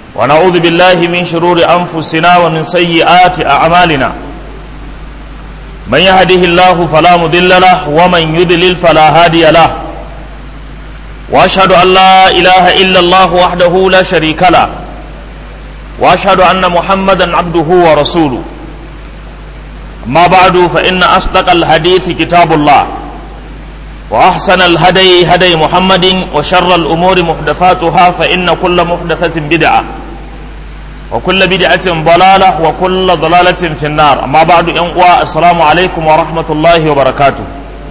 ونعوذ بالله من شرور أنفسنا ومن سيئات أعمالنا من يهده الله فلا مضل له ومن يضلل فلا هادي له وأشهد أن لا إله إلا الله وحده لا شريك له وأشهد أن محمدا عبده ورسوله أما بعد فإن أصدق الحديث كتاب الله وأحسن الهدي هدي محمد وشر الأمور محدثاتها فإن كل محدثة بدعة وكل بدعة ضلالة وكل ضلالة في النار أما بعد ينقوى السلام عليكم ورحمة الله وبركاته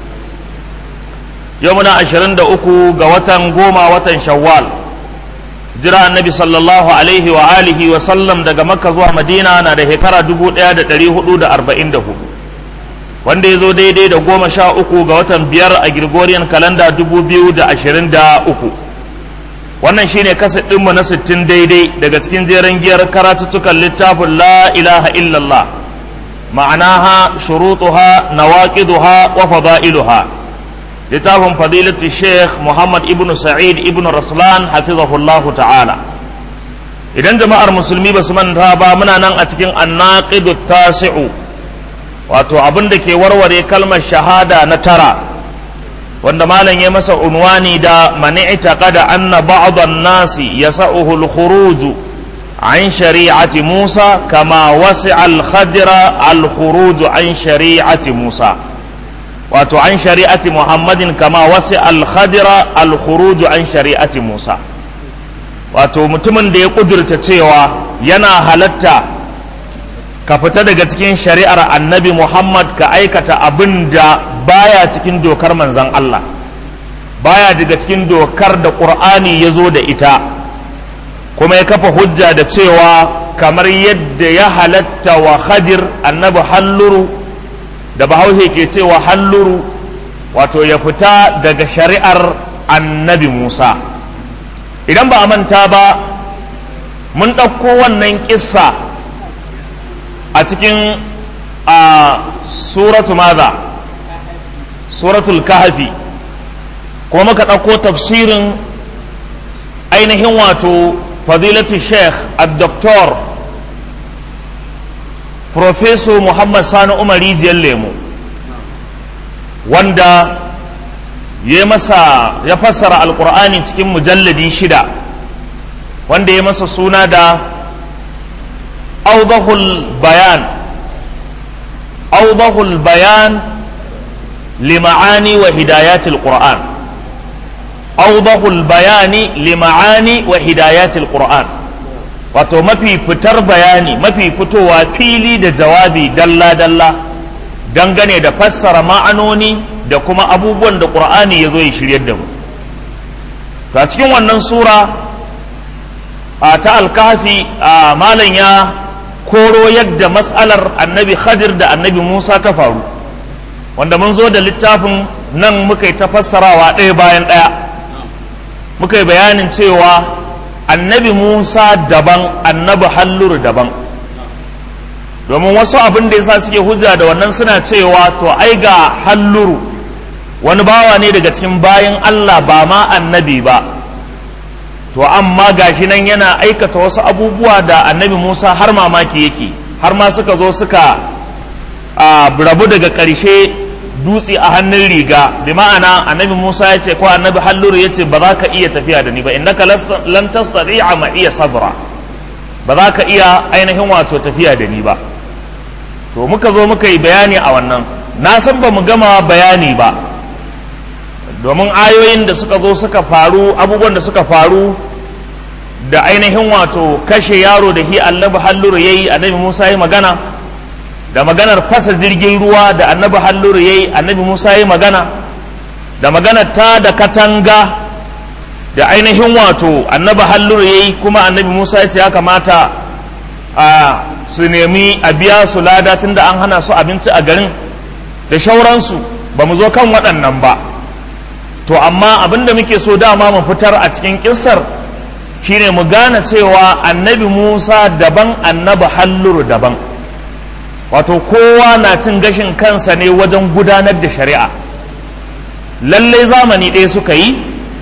يومنا عشرين دقوكو قوة قوما وطن شوال jira annabi sallallahu alaihi wa alihi wa sallam daga makka zuwa madina na da shekara 1444 wanda ya zo daidai da goma sha uku ga watan biyar a gregorian kalanda 2023 wannan shine kasa ɗinmu na 60 daidai daga cikin jeren giyar karatuttukan littafin la ilaha illallah ma'anaha shurutuha nawaqiduha wa fada'iluha littafin fadilatu sheikh muhammad ibn sa'id ibn raslan hafizahullahu ta'ala idan jama'ar musulmi ba su manta ba muna nan a cikin annaqidu tasi'u wato abin da ke warware kalmar shahada na tara wanda malam ya masa unwani da mani'ta qada anna ba'd an-nasi yasa'uhu al-khuruj an shari'ati Musa kama wasi'a al-khadra al-khuruj an shari'ati Musa wato an shari'ati muhammadin kama wasu alhadira alkhuruju an shari'ati musa wato mutumin da ya kudurta cewa yana halatta ka fita daga cikin shari'ar annabi muhammad ka aikata abin da baya cikin dokar manzan allah baya daga cikin dokar da ƙur'ani ya zo da ita kuma ya kafa hujja da cewa kamar yadda ya halatta wa khadir annabi halluru da bahaushe ke cewa halluru wato ya fita daga shari'ar annabi musa idan ba a manta ba mun ɗauko wannan ƙissa a cikin a suratu maza suratul kahfi kuma muka ɗauko tafsirin ainihin wato fadilatu sheikh al-doktor Profeso Muhammad Sani Umar rijiyar lemu wanda ya masa ya fassara alkur'ani cikin mujalladi shida wanda ya masa suna da audahul bayan audahul bayan lima'ani wa hidayatil qur'an audahul bayani lima'ani wa hidayatil qur'an wato mafi fitar bayani mafi fitowa fili da jawabi dalla-dalla dangane da fassara ma'anoni da kuma abubuwan da ƙur'ani ya zo ya shiryar da mu ta cikin wannan sura a ta alkafi a malam ya koro yadda matsalar annabi khadir da annabi musa ta faru wanda mun zo da littafin nan muka yi ta fassarawa ɗaya bayan ɗaya muka yi bayanin cewa annabi Musa daban annabi halluru daban domin wasu abin da yasa suke hujja da wannan suna cewa to ai ga halluru wani bawa ne daga cikin bayan Allah ba ma annabi ba to amma gashi nan yana aikata wasu abubuwa da annabi Musa har mamaki yake har ma suka zo suka rabu daga ƙarshe dutse a hannun riga bi ma'ana annabi Musa ya ce ko annabi Halluru ya ce ba za ka iya tafiya da ni ba innaka lan tastati'a ma iya sabra ba za ka iya ainihin wato tafiya da ni ba to muka zo muka yi bayani a wannan na san ba mu gama bayani ba domin ayoyin da suka zo suka faru abubuwan da suka faru da ainihin wato kashe yaro da hi annabi Halluru yayi annabi Musa ya magana da maganar fasa jirgin ruwa da annabi halluru ya yi annabi musa ya magana da maganar ta da katanga da ainihin wato annabi halluru ya yi kuma annabi musa ya ce ya kamata a su nemi a biya su lada tun da an hana su abinci a garin da shauransu ba mu zo kan waɗannan ba to amma abin da muke so dama mu fitar a cikin kissar shine mu gane cewa annabi musa daban annabi halluru daban wato kowa na cin gashin kansa ne wajen gudanar da shari'a lallai zamani ɗaya suka yi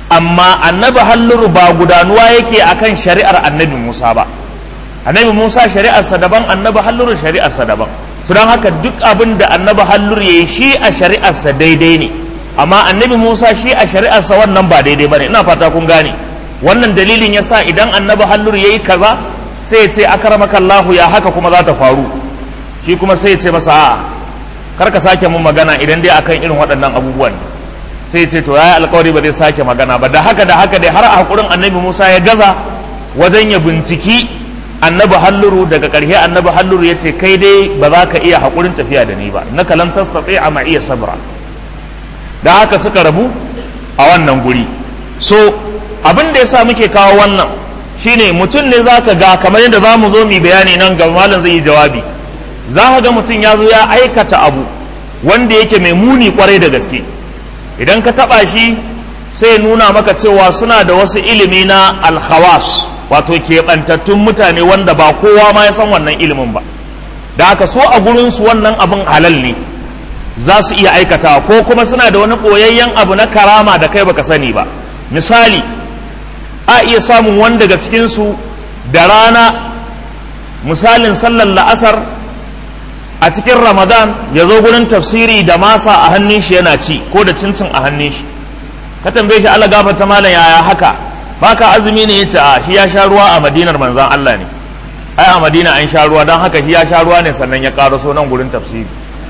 amma annabi halluru ba gudanuwa yake akan shari'ar annabi Musa ba annabi Musa shari'arsa daban annabi halluru shari'arsa daban su don haka duk abin da annabi halluru ya yi shi a shari'arsa daidai ne amma annabi Musa shi a shari'arsa wannan ba daidai ba ne ina fata kun gane wannan dalilin ya sa idan annabi halluru ya yi kaza sai ya ce akaramakallahu ya haka kuma za ta faru shi kuma sai ya ce masa a'a kar ka sake mun magana idan dai akan irin waɗannan abubuwan sai ce to yayi alkawari ba zai sake magana ba da haka da haka dai har a hakurin annabi Musa ya gaza wajen ya binciki annabi halluru daga ƙarshe annabi halluru ya ce kai dai ba za ka iya hakurin tafiya da ni ba na kalam tastati a ma iya sabra da haka suka rabu a wannan guri so abin da yasa muke kawo wannan shine mutum ne zaka ga kamar yadda za mu zo mu bayani nan ga malam zai yi jawabi za ka ga mutum ya zo ya aikata abu wanda yake mai muni kwarai da gaske idan ka taba shi sai nuna maka cewa suna da wasu ilimi na alhawas wato keɓantattun mutane wanda ba kowa ma ya san wannan ilimin ba da aka so a gurinsu wannan abin halal ne za su iya aikatawa ko kuma suna da wani ɓoyayyen abu na karama da kai baka sani ba misali a iya samun wani daga cikinsu da rana misalin sallar la'asar a cikin ramadan ya zo gurin tafsiri da masa a hannun shi yana ci ko da cincin a hannun shi ka tambaye shi Allah gafarta malam yaya haka baka azumi ne yace a shi ya sha ruwa a madinar manzon Allah ne ai a madina an sha ruwa don haka shi ya sha ruwa ne sannan ya karaso nan gurin tafsiri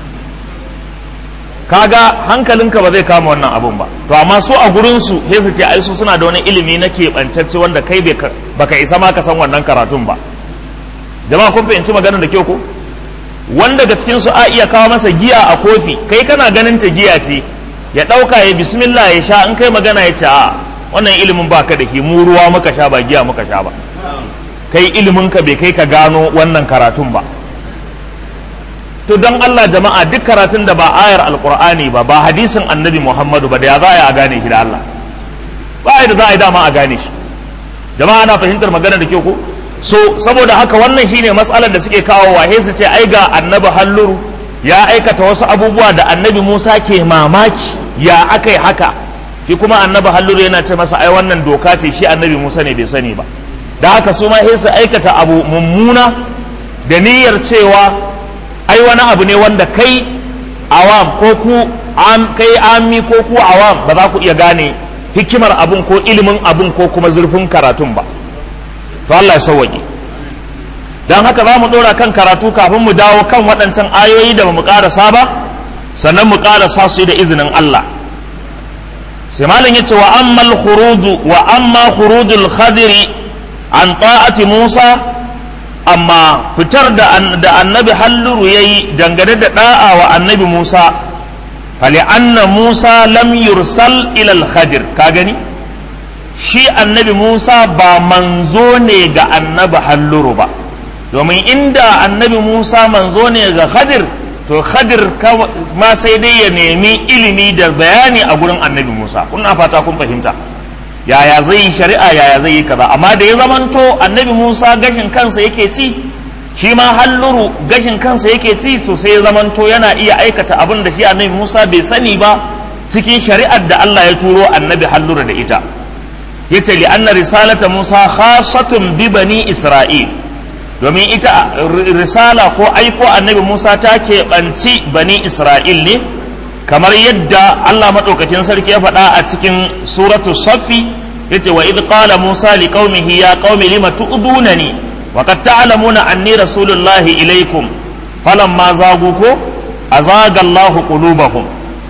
kaga hankalinka ba zai kama wannan abun ba to amma su a gurin su sai su ce ai su suna da wani ilimi na keɓantacce wanda kai baka isa ma ka san wannan karatun ba jama'a kun fahimci maganar da kyau ko wanda daga cikin su a iya kawo masa giya a kofi kai kana ganin ta giya ce ya ɗauka ya bismillah ya sha in kai magana ya ce a wannan ilimin ba ka da ke mu ruwa muka sha ba giya muka sha ba kai ilimin ka bai kai ka gano wannan karatun ba to don Allah jama'a duk karatun da ba ayar alkur'ani ba ba hadisin annabi Muhammadu ba da ya za a gane shi da Allah ba da za a yi dama a gane shi jama'a na fahimtar magana da kyau ko so saboda haka wannan shine matsalar da suke kawo wa su ce ai ga annabi halluru ya aikata wasu abubuwa da annabi Musa ke mamaki ya akai haka shi kuma annabi halluru yana ce masa ai wannan doka ce shi annabi Musa ne bai sani ba da haka su ma sai su aikata abu mummuna da niyyar cewa ai wani abu ne wanda kai awam ko ku kai ami ko ku awam ba za ku iya gane hikimar abun ko ilimin abun ko kuma zurfin karatun ba to Allah ya sauwaƙe don haka za mu ɗora kan karatu kafin mu dawo kan waɗancan ayoyi da ba mu ƙarasa ba sannan mu ƙarasa su da izinin Allah sai malam yace wa ammal khuruju wa amma khurujul khadiri an ta'ati Musa amma fitar da annabi halluru yayi dangane da da'a wa annabi Musa fali anna Musa lam yursal ila al-khadir ka gani shi annabi Musa ba manzo ne ga annabi halluru ba domin inda annabi Musa manzo ne ga Khadir to Khadir ma sai dai ya nemi ilimi da bayani a gurin annabi Musa kun fata kun fahimta yaya zai yi shari'a yaya zai yi kaza amma da ya zamanto annabi Musa gashin kansa yake ci shi ma halluru gashin kansa yake ci to sai ya zamanto yana iya aikata abin da shi annabi Musa bai sani ba cikin shari'ar da Allah ya turo annabi halluru da ita yace li anna risalata Musa khassatun bi bani Isra'il domin ita risala ko aiko annabi Musa ta keɓanci bani Isra'il ne kamar yadda Allah maɗaukakin sarki ya faɗa a cikin suratu saffi yace wa idh qala Musa li qaumihi ya qaumi lima tu'dunani wa qad ta'lamuna anni rasulullahi ilaykum falamma zagu ko azaga Allahu qulubahum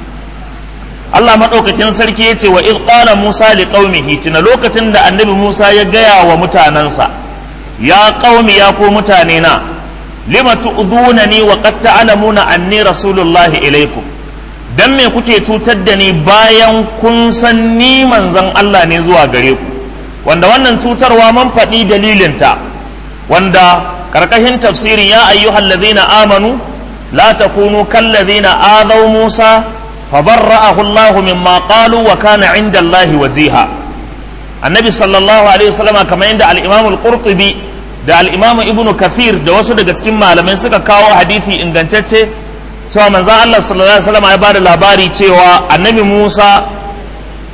Allah maɗaukakin sarki ya ce wa in ƙala Musa li ƙaumihi tuna lokacin da annabi Musa ya gaya wa mutanensa ya ƙaumi ya ko mutane na lima tu'dunani wa qad ta'lamuna anni rasulullahi ilaikum dan me kuke cutar da ni bayan kun san ni manzon Allah ne zuwa gare ku wanda wannan cutarwa mun faɗi dalilinta wanda karkashin tafsirin ya ayyuhallazina amanu la takunu kallazina adaw Musa فبرأه الله مما قالوا وكان عند الله وجيها النبي صلى الله عليه وسلم كما عند الإمام القرطبي da al-imam ibn kathir da wasu daga cikin malamai suka kawo hadisi ingantacce cewa manzon Allah sallallahu alaihi wasallam ya bada labari cewa annabi Musa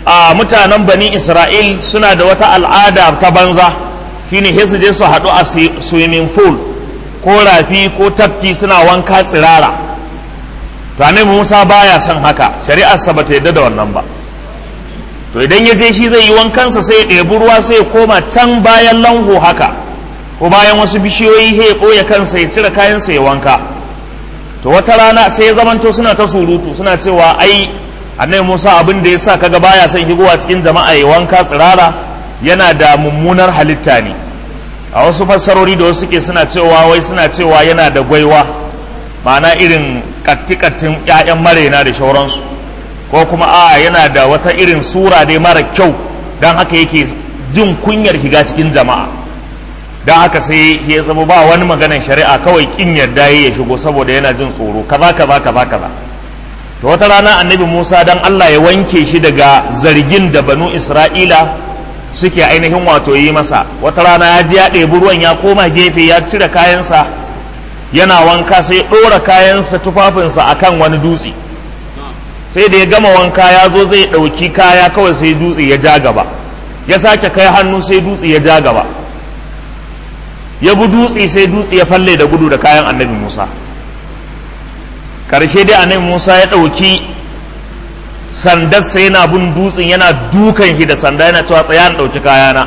a mutanen bani isra'il suna da wata al'ada ta banza shine sai su je su haɗu a swimming pool ko rafi ko tafki suna wanka tsirara to annabi musa baya son haka shari'arsa ba ta yadda da wannan ba to idan ya je shi zai yi wankansa sai ya ɗebi ruwa sai ya koma can bayan lanho haka ko bayan wasu bishiyoyi ya ɓoye kansa ya cire kayansa ya wanka to wata rana sai ya zamanto suna ta surutu suna cewa ai annabi Musa abin da ya sa kaga baya son higowa cikin jama'a ya wanka tsirara yana da mummunar halitta ne a wasu fassarori da wasu suke suna cewa wai suna cewa yana da gwaiwa ma'ana irin kattikattin ƴaƴan marena da shauransu ko kuma a yana da wata irin sura dai mara kyau don haka yake jin kunyar higa cikin jama'a don haka sai ya zama ba wani maganar shari'a kawai kin yarda ya shigo saboda yana jin tsoro kaza kaza kaza kaza to wata rana annabi Musa dan Allah ya wanke shi daga zargin da banu Isra'ila suke ainihin wato yi masa wata rana ya ji ya ɗebi ruwan ya koma gefe ya cire kayansa yana wanka sai ɗora kayansa tufafinsa akan wani dutse sai da ya gama wanka ya zo zai ɗauki kaya kawai sai dutse ya ja gaba ya sake kai hannu sai dutse ya ja gaba ya bi dutse sai dutse ya falle da gudu da kayan annabi Musa karshe dai annabi Musa ya ɗauki sandarsa yana bin dutsen yana dukan shi da sanda yana cewa tsaya na ɗauki kayana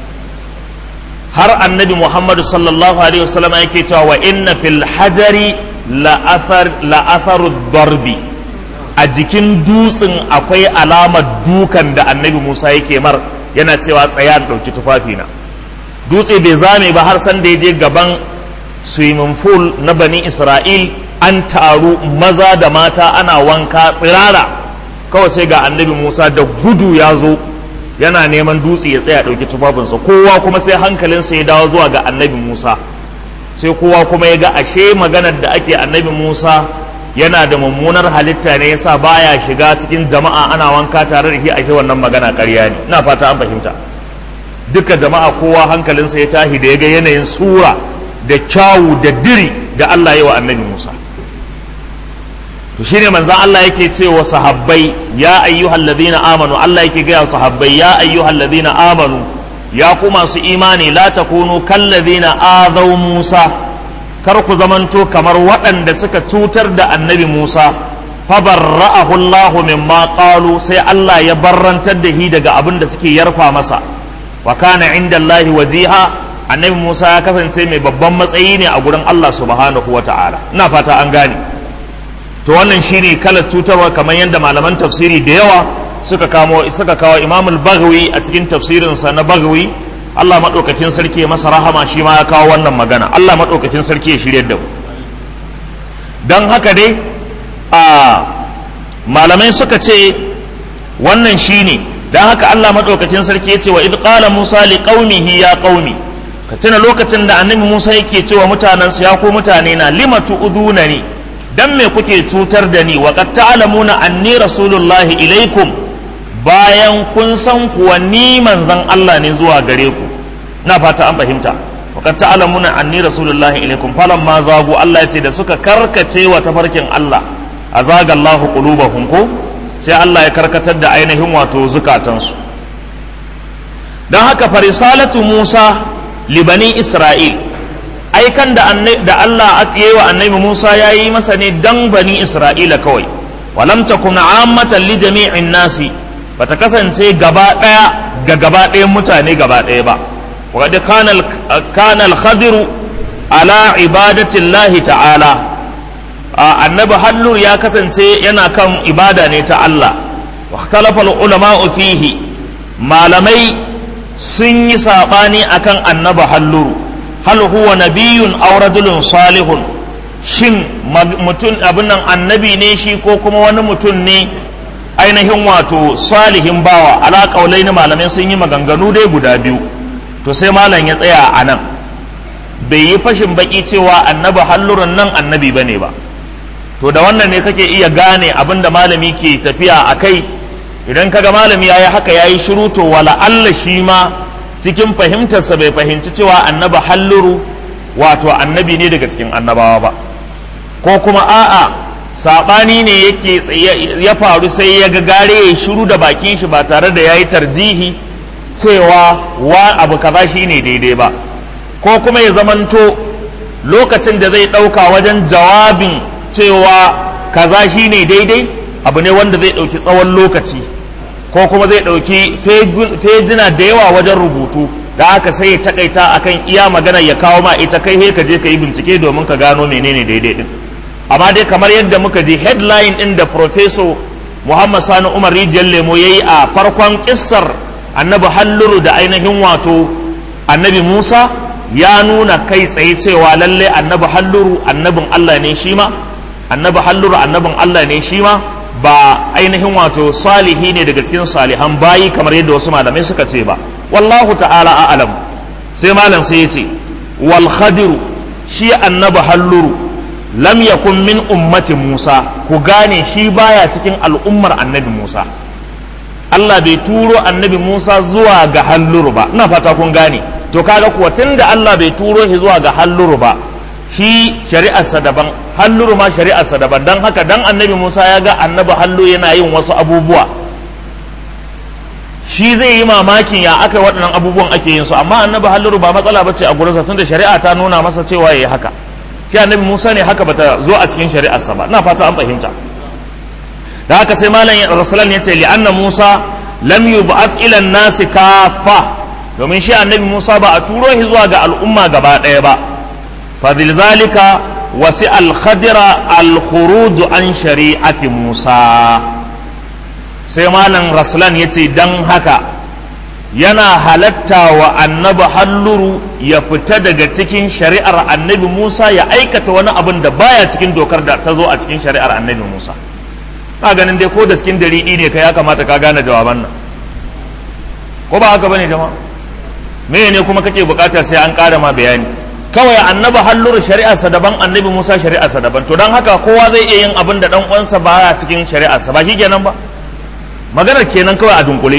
har annabi Muhammadu sallallahu alaihi wasallam yake cewa wa inna fil hajari la'atharu darbi a jikin dutsen akwai alamar dukan da annabi Musa yake mar yana cewa tsaya na ɗauki tufafina dutse bai zame ba har san da ya je gaban swimming pool na bani Isra'il an taru maza da mata ana wanka tsirara kawai sai ga annabi musa da gudu ya zo yana neman dutse ya tsaya ɗauki tufafinsa kowa kuma sai hankalinsa ya dawo zuwa ga annabi musa sai kowa kuma ya ga ashe maganar da ake annabi musa yana da mummunar halitta ne yasa baya shiga cikin jama'a ana wanka tare da shi ashe wannan magana ƙarya ne ina fata an fahimta duka jama'a kowa hankalinsa ya tashi da ya ga yanayin sura da kyawu da diri da Allah ya wa annabi Musa to shine manzon Allah yake cewa sahabbai ya ayyuhal ladina amanu Allah yake gaya sahabbai ya ayyuhal ladina amanu ya ku masu imani la takunu kal ladina azaw Musa kar ku zamanto kamar waɗanda suka cutar da annabi Musa fabarra'ahu Allah mimma qalu sai Allah ya barrantar da shi daga abin da suke yarfa masa wa kana inda Allah wajiha annabi Musa ya kasance mai babban matsayi ne a gurin Allah subhanahu wa ta'ala ina fata an gane to wannan shine kalar cutarwa kamar yadda malaman tafsiri da yawa suka kamo suka kawo Imam al-Baghawi a cikin tafsirinsa na Baghawi Allah madaukakin sarki ya masa rahama shi ma ya kawo wannan magana Allah madaukakin sarki ya shirye da mu dan haka dai a malamai suka ce wannan shine dan haka Allah madaukakin sarki ya ce wa id qala Musa li qaumihi ya qaumi ka tuna lokacin da annabi Musa yake cewa mutanensu ya ku mutane na lima tu'udunani dan me kuke cutar da ni wa qad ta'lamuna anni rasulullahi ilaikum bayan kun san kuwa ni manzon Allah ne zuwa gare ku na fata an fahimta wa qad ta'lamuna anni rasulullahi ilaikum falamma zagu Allah ya ce da suka karkace wa tafarkin Allah azaga Allahu qulubahum ko sai Allah ya karkatar da ainihin wato zukatansu don haka farisalatu Musa libani Isra'il aikan da Allah yi wa annabi Musa ya yi masa ne dan bani Isra'ila kawai walam takun ammatan li jami'in nasi bata kasance gaba daya ga gaba ɗayan mutane gaba ɗaya ba wa kana kana al-khadiru ala ibadati Allah ta'ala annabi hallur ya kasance yana kan ibada ne ta Allah wa ikhtalafa al-ulama fihi malamai sun yi saɓani akan annaba halluru hal huwa nabiyun aw rajulun salihun shin mutum abin nan annabi ne shi ko kuma wani mutum ne ainihin wato salihin bawa ala na malamai sun yi maganganu dai guda biyu to sai malam ya tsaya a nan bai yi fashin baki cewa annaba hallurun nan annabi bane ba to da wannan ne kake iya gane abin da malami ke tafiya a kai idan kaga malami ya yi haka ya yi shiru to wala Allah shi ma cikin fahimtarsa bai fahimci cewa annaba halluru wato annabi ne daga cikin annabawa ba ko kuma a'a saɓani ne yake ya faru sai ya ga gare ya shiru da bakin shi ba tare da ya yi tarjihi cewa wa abu kaza shi ne daidai ba ko kuma ya zamanto lokacin da zai ɗauka wajen jawabin cewa kaza shi ne daidai abu ne wanda zai ɗauki tsawon lokaci ko kuma zai ɗauki fejina da yawa wajen rubutu da haka sai ya takaita akan iya magana ya kawo ma ita kai he ka je ka yi bincike domin ka gano menene daidai din amma dai kamar yadda muka ji headline din da professor Muhammad Sani Umar Rijiyar Lemo ya yi a farkon kissar annabi halluru da ainihin wato annabi Musa ya nuna kai tsaye cewa lalle annabi halluru annabin Allah ne shi ma annabi halluru annabin Allah ne shi ma ba ainihin wato salihi ne daga cikin salihan bayi kamar yadda wasu malamai suka ce ba wallahu ta'ala a'lam sai malam sai ya ce wal khadiru shi annabi halluru lam yakun min ummati Musa ku gane shi baya cikin al'ummar annabi Musa Allah bai turo annabi Musa zuwa ga halluru ba ina fata kun gane to kaga kuwa tunda Allah bai turo shi zuwa ga halluru ba shi shari'arsa daban halluru ma shari'arsa daban dan haka dan annabi Musa ya ga annabi hallu yana yin wasu abubuwa shi zai yi mamakin ya aka waɗannan abubuwan ake yin su amma annabi halluru ba matsala bace a gurinsa tunda shari'a ta nuna masa cewa yayi haka shi annabi Musa ne haka bata zo a cikin shari'arsa ba ina fata an fahimta da haka sai malam rasulan ya ce li'anna Musa lam yub'ath ila an-nas kaffa domin shi annabi Musa ba a turo shi zuwa ga al'umma gaba ɗaya ba fa zalika wasi al-khadira al-khuruj an shari'ati Musa sai malam rasulan ya ce dan haka yana halatta wa annabi halluru ya fita daga cikin shari'ar annabi Musa ya aikata wani abin da baya cikin dokar da ta zo a cikin shari'ar annabi Musa ka ganin dai ko da cikin dariɗi ne ka ya kamata ka gane jawaban nan ko ba haka bane jama'a me ne kuma kake bukata sai an ƙara ma bayani kawai annabi halluru shari'arsa daban annabi Musa shari'arsa daban to don haka kowa zai iya yin abin da dan uwansa baya cikin shari'arsa ba shi kenan ba maganar kenan kawai a dunkule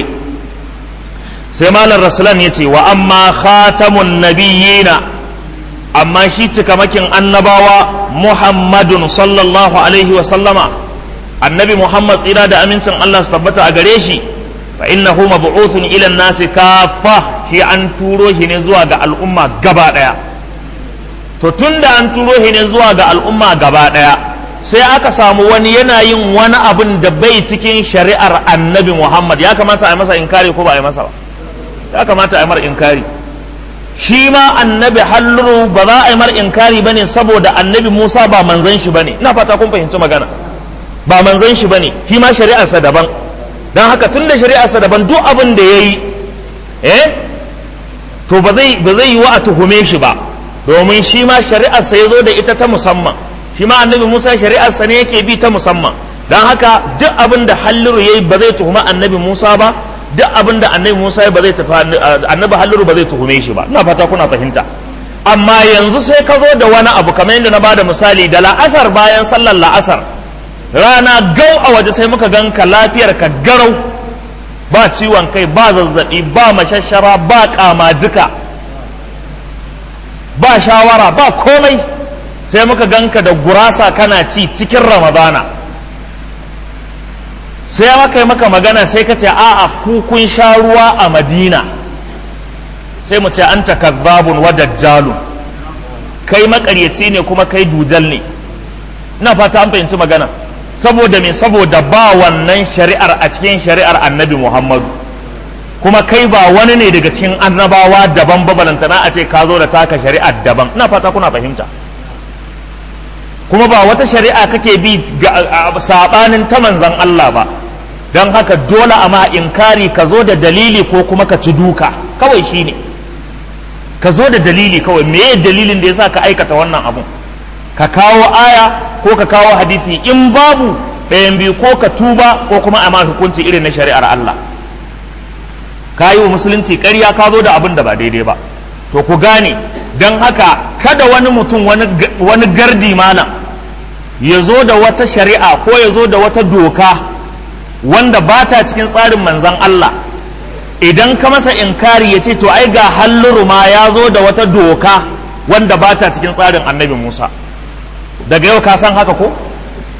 sai malam rasulan ya ce wa amma khatamun nabiyina amma shi cikamakin annabawa muhammadun sallallahu alaihi wa sallama annabi muhammad tsira da amincin allah su tabbata a gare shi fa innahu mab'uthun ila nasi kafa shi an turo shi ne zuwa ga al'umma gaba daya to tunda an turo shi ne zuwa ga al'umma gaba daya sai aka samu wani yana yin wani abin da bai cikin shari'ar annabi muhammad ya kamata a yi masa inkari ko ba a yi masa ba ya kamata a yi mar inkari shi ma annabi halluru ba za a yi mar inkari bane saboda annabi musa ba manzan shi bane ina fata kun fahimci magana ba manzan shi bane shi ma shari'arsa daban don haka tun da shari'arsa daban duk abin da ya yi eh to ba zai ba zai yi wa a tuhume shi ba domin shi ma shari'arsa ya zo da ita ta musamman shi ma annabi musa shari'arsa ne yake bi ta musamman don haka duk abin da halluru ya yi ba zai tuhuma annabi musa ba duk abin da annabi Musa ba zai tafi annabi Halluru ba zai tuhume shi ba ina fata kuna fahimta amma yanzu sai ka zo da wani abu kamar yadda na bada misali da la'asar bayan sallar la'asar rana gau a waje sai muka ganka lafiyar ka garau ba ciwon kai ba zazzabi ba mashashara ba kamajika ba shawara ba komai sai muka ganka da gurasa kana ci cikin ramadana sai maka yi maka magana sai ka ce a'a ku kun sha ruwa a madina sai mu ce an takazzabun wa dajjalun kai makaryaci ne kuma kai dujal ne ina fata an fahimci magana saboda me saboda ba wannan shari'ar a cikin shari'ar annabi muhammadu kuma kai ba wani ne daga cikin annabawa daban babalantana a ce ka zo da taka shari'ar daban ina fata kuna fahimta kuma ba wata shari'a kake bi saɓanin ta manzan Allah ba don haka dole a ma inkari ka zo da dalili ko kuma ka ci duka kawai shi ne ka zo da dalili kawai meye dalilin da ya sa ka aikata wannan abun ka kawo aya ko ka kawo hadisi in babu ɗayan biyu ko ka tuba ko kuma a ma hukunci irin na shari'ar Allah ka yi wa musulunci ƙarya ka zo da abin da ba daidai ba to ku gane don haka kada wani mutum wani gardi malam ya zo da wata shari'a ko ya zo da wata doka wanda ba ta cikin tsarin manzan Allah idan ka masa inkari ya ce to ai ga halluru ma ya zo da wata doka wanda ba ta cikin tsarin annabi Musa daga yau ka san haka ko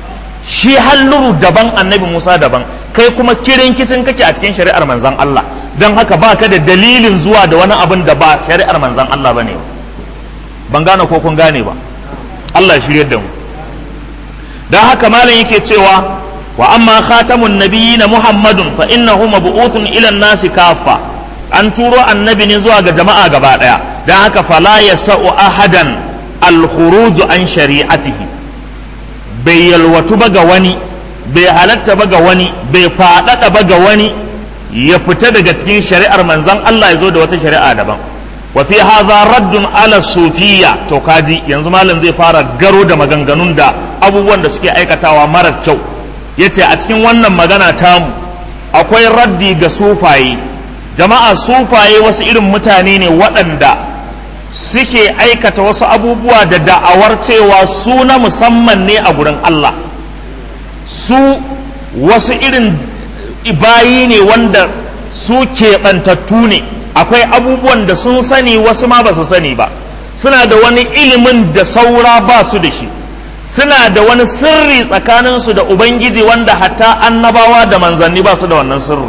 shi halluru daban annabi Musa daban kai kuma kirin kicin kake a cikin shari'ar manzan Allah don haka ba ka da dalilin zuwa da wani abin da ba shari'ar manzan Allah ba ne ban gane ko kun gane ba Allah shiryar da mu don haka malam yake cewa wa amma khatamun nabiyina muhammadun fa innahu mab'uthun ila nasi kafa an turo annabi ne zuwa ga jama'a gaba daya don haka fala yasa'u ahadan al-khuruj an shari'atihi bai yalwatu ba ga wani bai halatta ba ga wani bai faɗaɗa ba ga wani ya fita daga cikin shari'ar manzan Allah ya zo da wata shari'a daban wa fi hadha raddun ala sufiya to kaji yanzu malam zai fara garo da maganganun da abubuwan da suke aikatawa mara kyau yace a cikin wannan magana tamu akwai raddi ga sufaye jama'a sufaye wasu irin mutane ne waɗanda suke aikata wasu abubuwa da da'awar cewa su na musamman ne a gurin Allah su wasu irin bayi ne wanda su keɓantattu ne akwai abubuwan da sun sani wasu ma ba su sani ba suna da wani ilimin da saura ba su da shi suna da wani sirri tsakaninsu da ubangiji wanda hatta annabawa da manzanni ba su da wannan sirrin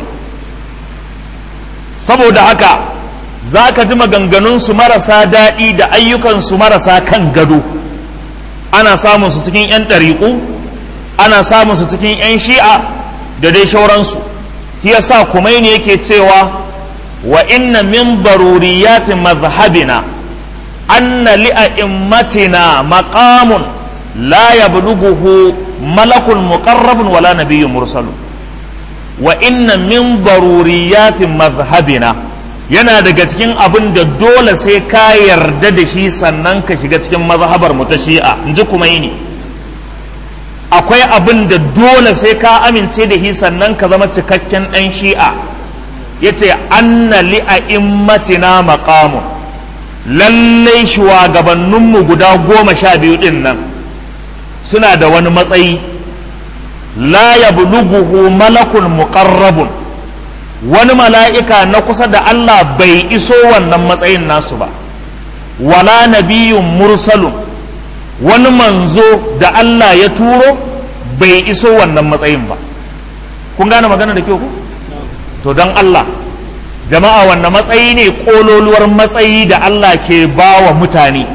saboda haka za ka ji maganganunsu marasa daɗi da ayyukansu marasa kan gado ana samun su cikin 'yan ɗariƙu ana samun su cikin 'yan shi'a da dai shauransu shi yasa kumaini yake cewa wa inna min daruriyati mazhabina anna li'a'immatina maqamun la yablughuhu malakun muqarrabun wala nabiyyun mursalun wa inna min daruriyati mazhabina yana daga cikin abin da dole sai ka yarda da shi sannan ka shiga cikin mazhabar mu ta shi'a in ji kumaini akwai abin da dole sai ka amince da shi sannan ka zama cikakken ɗan shi'a ya ce anna li'a'immatina maqamun lallai shugabanninmu guda goma sha biyu ɗin nan suna da wani matsayi la yablughuhu malakun muqarrabun wani mala'ika na kusa da Allah bai iso wannan matsayin nasu ba wala nabiyyun mursalun wani manzo da Allah ya turo bai iso wannan matsayin ba kun gane magana da kyau ku to don Allah jama'a wannan matsayi ne kololuwar matsayi da Allah ke ba wa mutane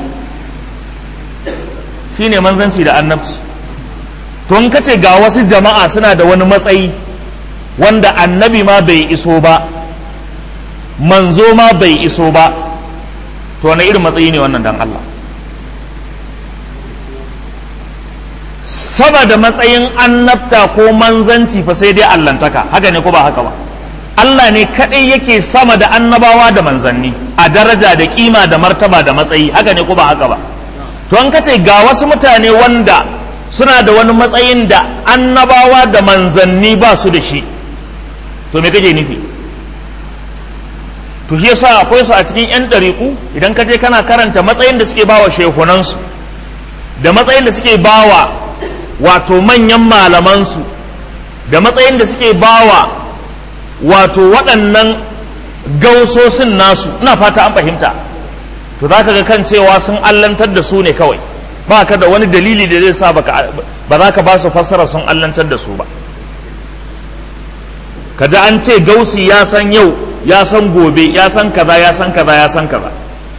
shine manzanci da annabci to in kace ga wasu jama'a suna da wani matsayi wanda annabi ma bai iso ba manzo ma bai iso ba to wani irin matsayi ne wannan dan Allah sama da matsayin annabta ko manzanci fa sai dai allantaka haka ne ko ba haka ba Allah ne kadai yake sama da annabawa da manzanni a daraja da kima da martaba da matsayi haka ne ko ba haka ba to an kace ga wasu mutane wanda suna da wani matsayin da annabawa da manzanni ba su da shi to me kake nufi to shi yasa akwai su a cikin yan ɗariƙu idan ka je kana karanta matsayin da suke bawa shehunansu da matsayin da suke bawa wato manyan malamansu da matsayin da suke bawa wato waɗannan gausosin nasu ina fata an fahimta to za ka ga kan cewa sun allantar da su ne kawai ba ka da wani dalili da zai sa ba za ka ba su fassara sun allantar da su ba ka ji an ce gausi ya san yau ya san gobe ya san kaza ya san kaza ya san kaza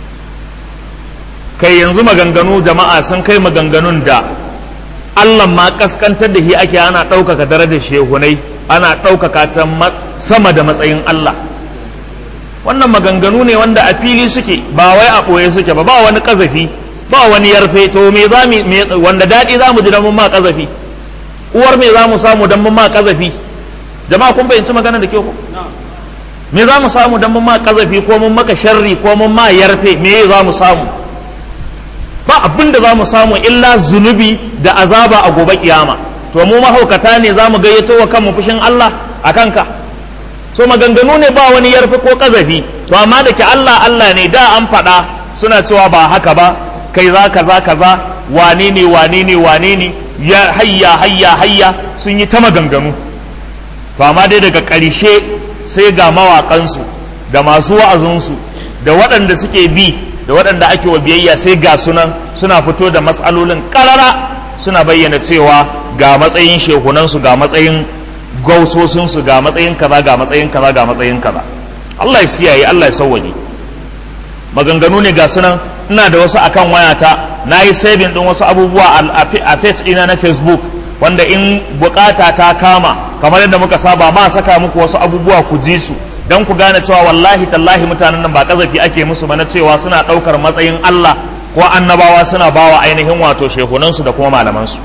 kai yanzu maganganu jama'a sun kai maganganun da Allah ma kaskantar da shi ake ana ɗaukaka darajar shehunai ana ɗaukaka ta sama da matsayin Allah wannan maganganu ne wanda a fili suke ba wai a ɓoye suke ba ba wani ƙazafi ba wani yarfe to me za mu wanda daɗi za mu ji don mun ma ƙazafi uwar me za mu samu don mun ma ƙazafi jama'a kun fahimci magana da kyau ko me za mu samu don mun ma ƙazafi ko mun maka sharri ko mun ma yarfe me za mu samu ba abin da za mu samu illa zunubi da azaba a gobe kiyama to mu mahaukata ne za mu gayyato wa kanmu fushin Allah a kanka so maganganu ne ba wani yarfe ko kazafi to amma da ke Allah Allah ne da an faɗa suna cewa ba haka ba kai za kaza kaza wane ne wane ne wane ne ya hayya hayya hayya sun yi ta maganganu to amma dai daga ƙarshe sai ga mawaƙansu da masu wa'azinsu da waɗanda suke bi da waɗanda ake wa biyayya sai ga sunan suna fito da matsalolin ƙarara suna bayyana cewa ga matsayin shehunansu ga matsayin gausosinsu ga matsayin kaza ga matsayin kaza ga matsayin kaza Allah ya siyaye Allah ya sauwaje maganganu ne ga sunan ina da wasu akan wayata na yi saving din wasu abubuwa a page ɗina na facebook wanda in bukata ta kama kamar yadda muka saba ma saka muku wasu abubuwa ku ji su don ku gane cewa wallahi tallahi mutanen nan ba kazafi ake musu ba na cewa suna ɗaukar matsayin Allah ko annabawa suna bawa ainihin wato shehunansu da kuma malamansu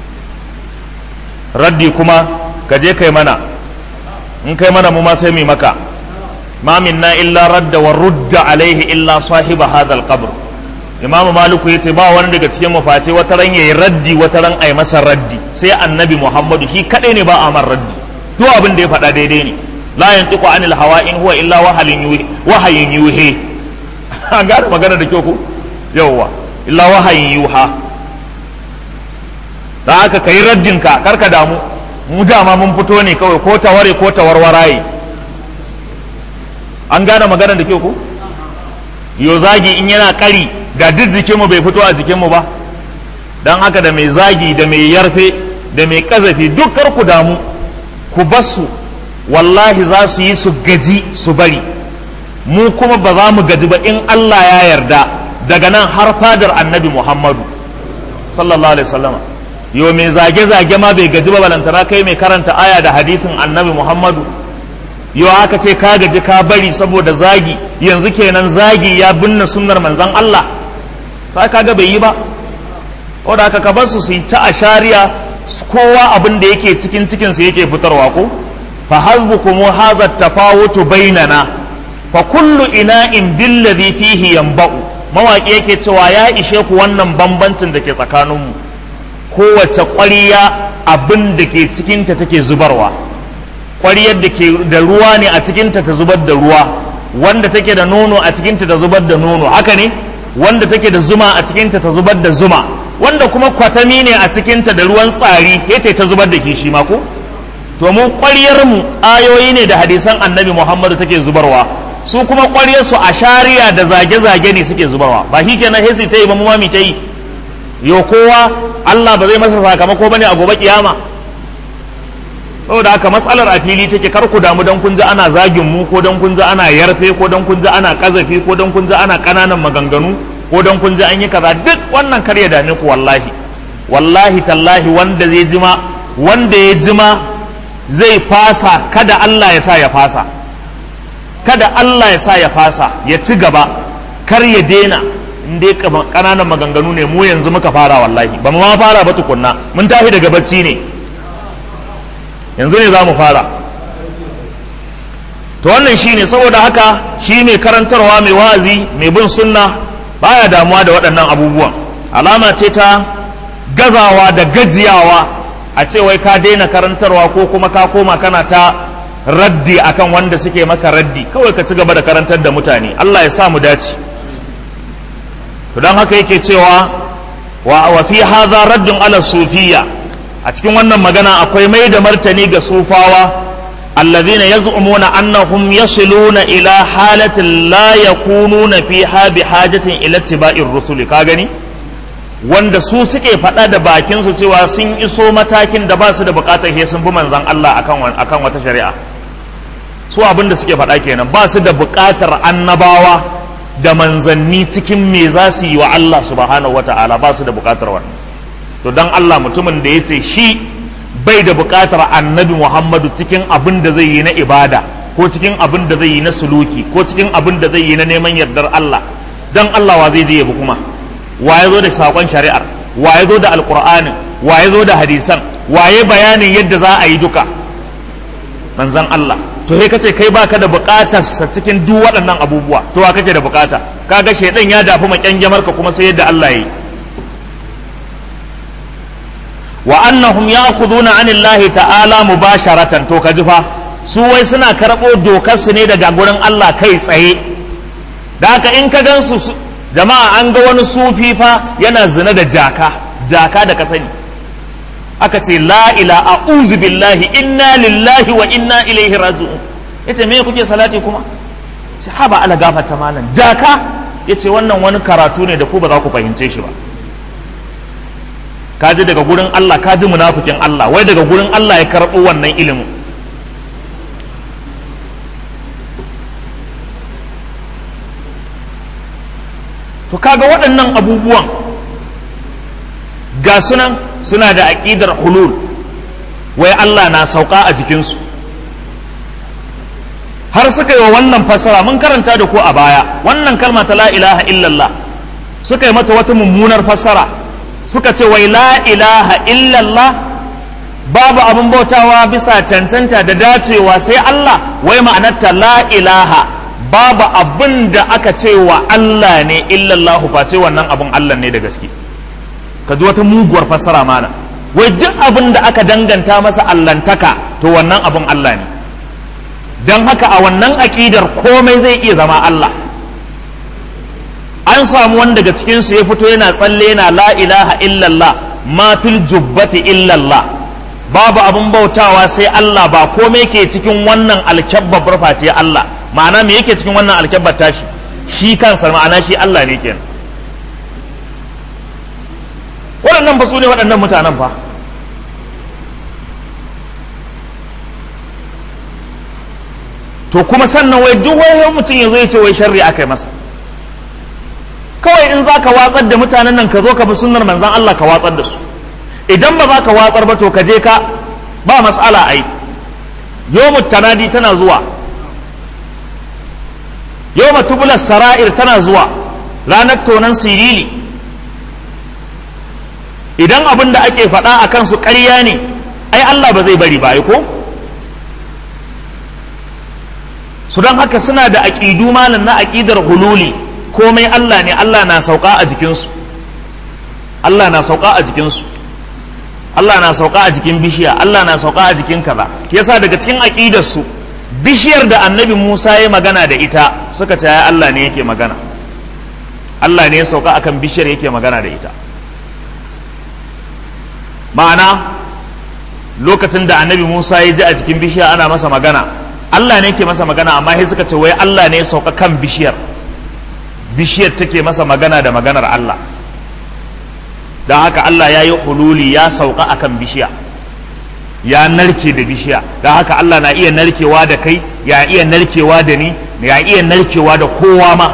raddi kuma ka je kai mana in kai mana mu ma sai mu maka ma minna illa radda wa rudda alaihi illa sahiba hadha alqabr imamu maliku yace ba wani daga cikin mu face wata ran yayi raddi wata ran ai masa raddi sai annabi muhammadu shi kadai ne ba a man raddi duk abin da ya faɗa daidai ne la yantiqu anil hawa in huwa illa wahalin yuhi wahayin yuhi an gane magana da kyau ko yawwa illa wahayin yuha da haka kai raddin ka karka damu mu dama mun fito ne kawai ko taware ko tawarwaraye an gane magana da kyau ko yo zagi in yana kari ga duk jikinmu bai fito a jikinmu ba don haka da mai zagi da mai yarfe da mai kazafi duk kar ku damu ku basu wallahi za su yi su gaji su bari mu kuma ba za mu gaji ba in Allah ya yarda daga nan har fadar annabi Muhammadu sallallahu alaihi wasallama yo mai zage-zage ma bai gaji ba balantana kai mai karanta aya da hadisin annabi Muhammadu yo aka ce ka gaji ka bari saboda zagi yanzu kenan zagi ya binne sunnar manzon Allah ka kaga bai yi ba wadda aka ka bar su su yi ta ashariya kowa abin da yake cikin cikin su yake fitarwa ko fa hasbukum hadha tafawutu bainana fa kullu ina'in billadhi fihi yanba'u mawaki yake cewa ya ishe ku wannan bambancin da ke tsakaninmu kowace ƙwariya abin da ke cikinta take zubarwa ƙwariyar da ke da ruwa ne a cikinta ta zubar da ruwa wanda take da nono a cikinta ta zubar da nono haka ne wanda take da zuma a cikinta ta zubar da zuma wanda kuma kwatami ne a cikinta da ruwan tsari ya ta zubar da kishi ma ko to mu ƙwariyar mu ayoyi ne da hadisan annabi muhammadu take zubarwa su kuma ƙwariyar su a shari'a da zage-zage ne suke zubarwa ba shi kenan hesi ta yi ba mu ma mi ta yi yo kowa Allah ba zai masa sakamako bane a gobe kiyama saboda haka matsalar a fili take kar ku damu dan kun ji ana zagin mu ko dan kun ji ana yarfe ko dan kun ji ana kazafi ko dan kun ji ana kananan maganganu ko dan kun ji an yi kaza duk wannan kar ya dame ku wallahi wallahi tallahi wanda zai jima wanda ya jima zai fasa kada Allah ya sa ya fasa kada Allah ya sa ya fasa ya ci gaba kar ya daina in dai kananan maganganu ne mu yanzu muka fara wallahi ba mu ma fara ba tukunna mun tafi daga bacci ne yanzu ne za mu fara to wannan shine saboda haka shi mai karantarwa mai wa'azi mai bin sunna baya damuwa da waɗannan abubuwan alama ce ta gazawa da gajiyawa a ce wai ka daina karantarwa ko kuma ka koma kana ta raddi akan wanda suke maka raddi kawai ka ci gaba da karantar da mutane Allah ya sa mu dace to don haka yake cewa wa wa fi hadha raddun ala sufiyya a cikin wannan magana akwai mai da martani ga sufawa alladhina yaz'umuna annahum yasiluna ila halatin la yakununa fiha bi hajatin ila ittiba'ir rusuli ka gani wanda su suke faɗa da bakin su cewa sun iso matakin da ba su da bukatar he sun bi manzon Allah akan akan wata shari'a su abin da suke faɗa kenan ba su da bukatar annabawa da manzanni cikin me za su yi wa Allah subhanahu wa ta'ala ba su da bukatar wannan to dan Allah mutumin da ya ce shi bai da bukatar annabi Muhammadu cikin abin da zai yi na ibada ko cikin abin da zai yi na suluki ko cikin abin da zai yi na neman yardar Allah dan Allah wa zai je yabi kuma wa ya zo da sakon shari'ar wa ya zo da alqur'anin wa ya zo da hadisan wa ya bayanin yadda za a yi duka manzan Allah to sai kace kai baka da bukatar sa cikin duk waɗannan abubuwa to wa kake da bukata kaga shedan ya dafi makyangyamar ka kuma sai yadda Allah yi wa annahum ya'khuduna 'anillahi ta'ala mubasharatan to kaji fa su wai suna karɓo dokar su ne daga gurin Allah kai tsaye da haka in ka gansu jama'a an ga wani sufi fa yana zina da jaka jaka da ka sani aka ce la ila a'udhu billahi inna lillahi wa inna ilaihi raji'un yace me kuke salati kuma sai haba ala gafarta malam jaka yace wannan wani karatu ne da ku ba za ku fahimce shi ba ka ji daga gurin Allah ka ji munafikin Allah wai daga gurin Allah ya karɓo wannan ilimin to kaga waɗannan abubuwan ga sunan suna da aƙidar hulul wai Allah na sauka a jikinsu har suka yi wa wannan fassara mun karanta da ko a baya wannan kalma ta la ilaha illallah suka yi mata wata mummunar fassara suka ce wai la ilaha illallah babu abin bautawa bisa cancanta da dacewa sai Allah wai ma'anarta la ilaha babu abin da aka ce wa Allah ne illallah face wannan abin Allah ne da gaske ka ji wata muguwar fassara mana wai duk abin da aka danganta masa allantaka to wannan abin Allah ne don haka a wannan aƙidar komai zai iya zama Allah an samu wani daga cikinsu ya fito yana tsalle yana la ilaha illallah ma fil jubbati illallah babu abin bautawa sai Allah ba komai ke cikin wannan alkyabbar face Allah ma'ana me yake cikin wannan alkyabbar tashi shi kansa ma'ana shi Allah ne kenan waɗannan ba su ne waɗannan mutanen fa to kuma sannan wai duk wani mutum ya zo ya ce wai sharri aka yi masa kawai in za ka watsar da mutanen nan ka zo ka bi sunnar manzan Allah ka watsar da su idan ba za ka watsar ba to ka je ka ba matsala ai yomu tanadi tana zuwa yomu tubular sara'ir tana zuwa ranar tonan sirili idan abin da ake faɗa a kansu ƙarya ne ai Allah ba zai bari ba ai ko su don haka suna da aƙidu malam na aƙidar hululi komai Allah ne Allah na sauka a jikinsu Allah na sauka a jikinsu Allah na sauka a jikin bishiya Allah na sauka a jikin kaza yasa daga cikin aƙidarsu bishiyar da annabi Musa ya magana da ita suka ce ya Allah ne yake magana Allah ne ya sauka akan bishiyar yake magana da ita ma'ana lokacin da annabi Musa ya ji a jikin bishiya ana masa magana Allah ne ke masa magana amma sai suka ce wai Allah ne ya sauka kan bishiyar bishiyar take masa magana da maganar Allah don haka Allah ya yi hululi ya sauka akan bishiya ya narke da bishiya don haka Allah na iya narkewa da kai ya iya narkewa da ni ya iya narkewa da kowa ma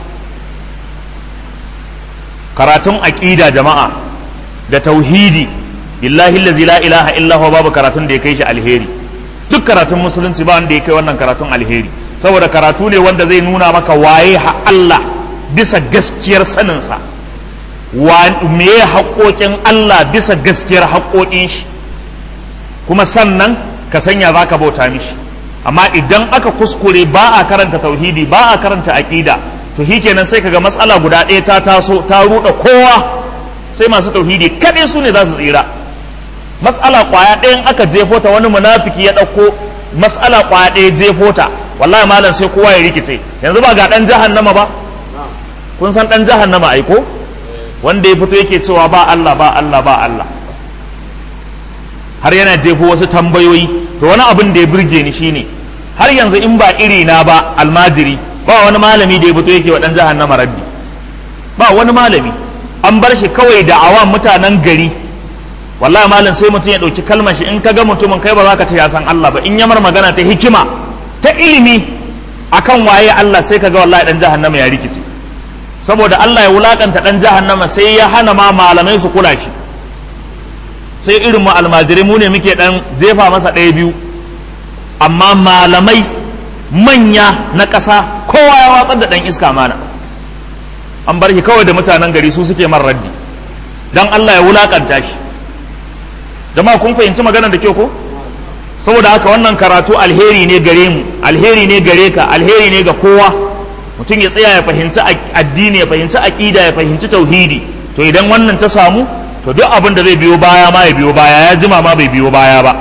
karatun aƙida jama'a da tauhidi billahi allazi la ilaha illa huwa babu karatun da ya kai shi alheri duk karatun musulunci ba wanda ya kai wannan karatun alheri saboda karatu ne wanda zai nuna maka waye ha Allah bisa gaskiyar saninsa me ya haƙoƙin Allah bisa gaskiyar haƙoƙin shi kuma sannan ka sanya za ka bauta mishi amma idan aka kuskure ba a karanta tauhidi ba a karanta aƙida to shi kenan sai kaga matsala guda ɗaya ta taso ta ruɗa kowa sai masu tauhidi kaɗai su ne za su tsira matsala ƙwaya ɗayan aka jefo ta wani munafiki ya ɗauko matsala ƙwaya ɗaya jefo ta wallahi malam sai kowa ya rikice yanzu ba ga ɗan jahannama ba kun san ɗan jahannama aiko wanda ya fito yake cewa ba Allah ba Allah ba Allah har yana jefo wasu tambayoyi to wani abin da ya burge ni shine har yanzu in ba iri na ba almajiri ba wani malami da ya fito yake wa ɗan jahannama raddi ba wani malami an bar shi kawai da awan mutanen gari wallahi malam sai mutum ya ɗauki kalmar shi in ka ga mutumin kai ba za ka ce ya san Allah ba in yamar magana ta hikima ta ilimi akan waye Allah sai ka ga wallahi dan jahannama ya rikice saboda Allah ya wulakanta dan jahannama sai ya hana ma malamai su kula shi sai irin mu almajirai mu ne muke dan jefa masa ɗaya biyu amma malamai manya na ƙasa kowa ya watsar da ɗan iska mana an bar shi kawai da mutanen gari su suke man raddi dan Allah ya wulakanta shi jama'a kun fahimci maganar da kyau ko saboda haka wannan karatu alheri ne gare mu alheri ne gare ka alheri ne ga kowa mutum ya tsaya ya fahimci addini ya fahimci aqida ya fahimci tauhidi to idan wannan ta samu to duk abin da zai biyo baya ma ya biyo baya ya jima ma bai biyo baya ba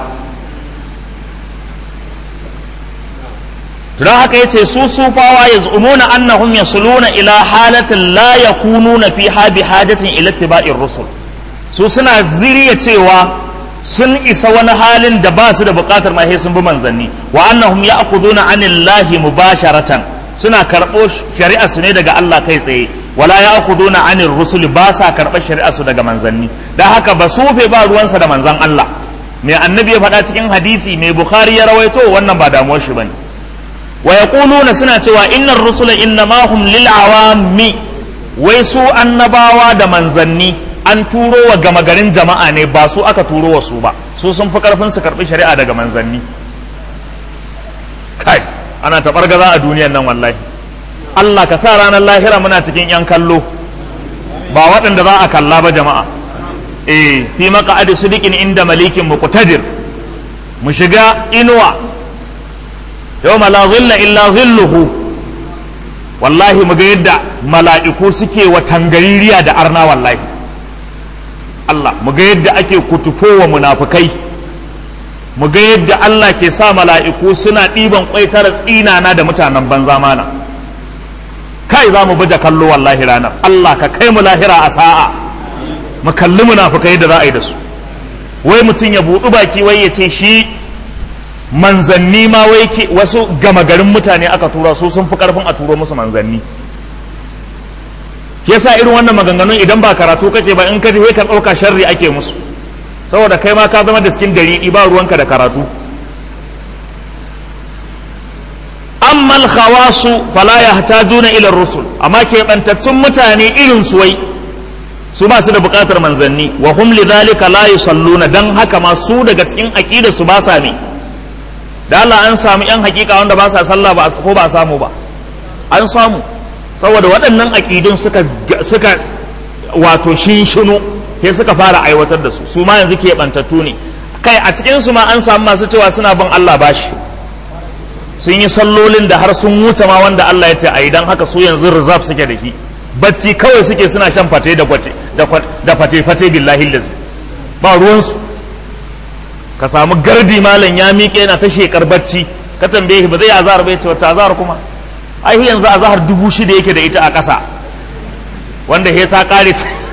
to don haka yace su sufawa yaz'umuna annahum yasluna ila halatin la yakununa fiha bi hajatin ila ittiba'ir rusul su suna ziriya cewa sun isa wani halin da ba su da bukatar ma sai sun bi manzanni wa annahum ya'khuduna anillahi mubasharatan suna karɓo shari'a su ne daga Allah kai tsaye wala ya'khuduna 'anil rusuli ba sa karɓar shari'a su daga manzanni dan haka ba sufe ba ruwansa da manzan Allah mai annabi ya faɗa cikin hadisi mai bukhari ya rawaito wannan ba damuwar shi bane wa yaquluna suna cewa innar rusula innama hum lil awami wai su annabawa da manzanni an turo wa gama garin jama'a ne ba su aka turo wa su ba su sun fi karfin su karbi shari'a daga manzanni kai ana taɓargaza a duniyan nan wallahi Allah ka sa ranar lahira muna cikin yan kallo ba waɗanda za a kalla ba jama'a eh fi maqa'adi sidiqin inda malikin muqtadir mu shiga inuwa yawma la zilla illa zilluhu wallahi mu ga yadda mala'iku suke wa tangaririya da arna wallahi Allah mu ga yadda ake kutufo wa munafukai mu ga yadda Allah ke sa mala'iku suna ɗiban ƙwaitar tsinana da mutanen banza mana kai za mu baje kallo wallahi ranar Allah ka kai mu lahira a sa'a mu kalli munafukai da za a yi da su wai mutum ya buɗu baki wai ya ce shi manzanni ma wai ke wasu gama garin mutane aka tura su sun fi karfin a turo musu manzanni yasa irin wannan maganganun idan ba karatu kake ba in ka ji ka ɗauka sharri ake musu saboda kai ma ka zama da cikin dari ba ruwanka da karatu amma al-khawasu fala yahtajuna ila rusul amma ke bantattun mutane irin su wai su ba su da bukatar manzanni wa hum lidhalika la yusalluna dan haka ma su daga cikin aqidar su ba sa ne da Allah an samu yan hakika wanda ba sa sallah ba ko ba samu ba an samu saboda waɗannan aqidun suka suka wato shinshinu sai suka fara aiwatar da su su ma yanzu ke bantattu ne kai a cikin su ma an samu masu cewa suna bin Allah bashi sun yi sallolin da har sun wuce ma wanda Allah ya ce a idan haka su yanzu rizab suke da shi bacci kawai suke suna shan fate da kwate da fate fate billahi lazi ba ruwansu ka samu gardi malam ya miƙe yana ta shekar bacci ka tambaye shi ba zai azahar bai ce wata azahar kuma ai yanzu azahar dubu shida yake da ita a ƙasa wanda he ta ƙare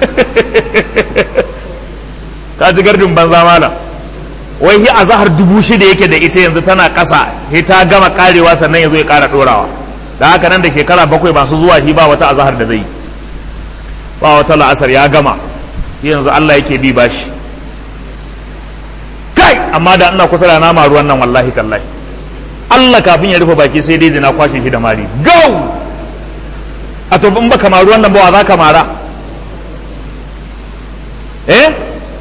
ka ji gardin banza malam wai hi azahar dubu shida yake da ita yanzu tana ƙasa he ta gama ƙarewa sannan ya zo ya ƙara ɗorawa da haka nan da shekara bakwai masu zuwa shi ba wata azahar da zai ba wata la'asar ya gama yanzu Allah yake bi bashi kai amma da ina kusa da nama ruwan nan wallahi tallahi Allah kafin ya rufe baki sai dai na kwashe shi da mari go a to in baka maru wannan ba wa za ka mara eh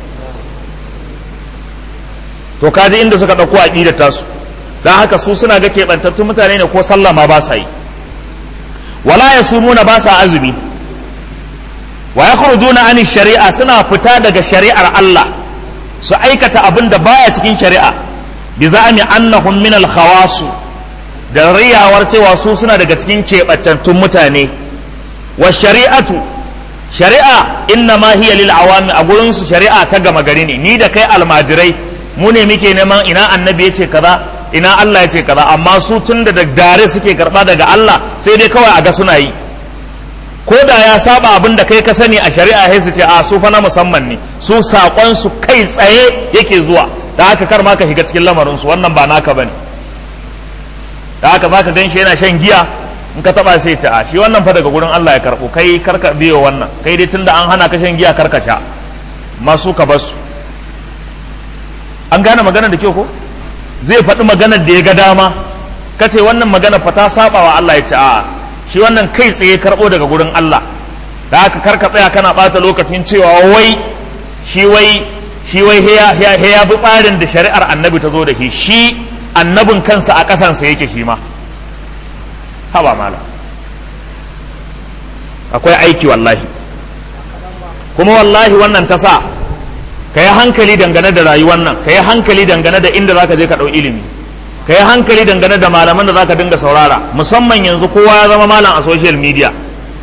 to kaji inda suka ɗauko aƙidar tasu don haka su suna ga keɓantattun mutane ne ko sallah ma ba sa yi wala ya sumuna ba sa azumi wa ya khurujuna ani shari'a suna fita daga shari'ar Allah su aikata abin da baya cikin shari'a bi za'ami annahum min al da riyawar cewa su suna daga cikin keɓantattun mutane wa shari'atu shari'a inna ma hiya lil awami a gurin su shari'a ta gama gari ne ni da kai almajirai mu ne muke neman ina annabi ya ce kaza ina Allah ya ce kaza amma su tun da dare suke karba daga Allah sai dai kawai a ga suna yi ko da ya saba abin da kai ka sani a shari'a sai su ce a su fa na musamman ne su sakon su kai tsaye yake zuwa da haka kar ma ka shiga cikin lamarin su wannan ba naka bane da haka zaka gan shi yana shan giya in ka taba sai ta a shi wannan fa daga gurin Allah ya karbo kai karka biyo wannan kai dai tunda an hana ka shan giya karka sha masu ka basu an gane magana da kyau ko zai faɗi maganar da ya ga dama ka ce wannan magana fa ta saba wa Allah ya ce a'a shi wannan kai tsaye karɓo daga gurin Allah da haka karka tsaya kana ɓata lokacin cewa wai shi wai shi wai ya bi tsarin da shari'ar annabi ta zo da shi shi annabin kansa a ƙasansa yake shi ma haba mala akwai aiki wallahi kuma wallahi wannan ta sa ka yi hankali dangane da rayuwar nan ka yi hankali dangane da inda za ka je ka ɗau ilimi ka yi hankali dangane da malaman da za ka dinga saurara musamman yanzu kowa ya zama malam a social media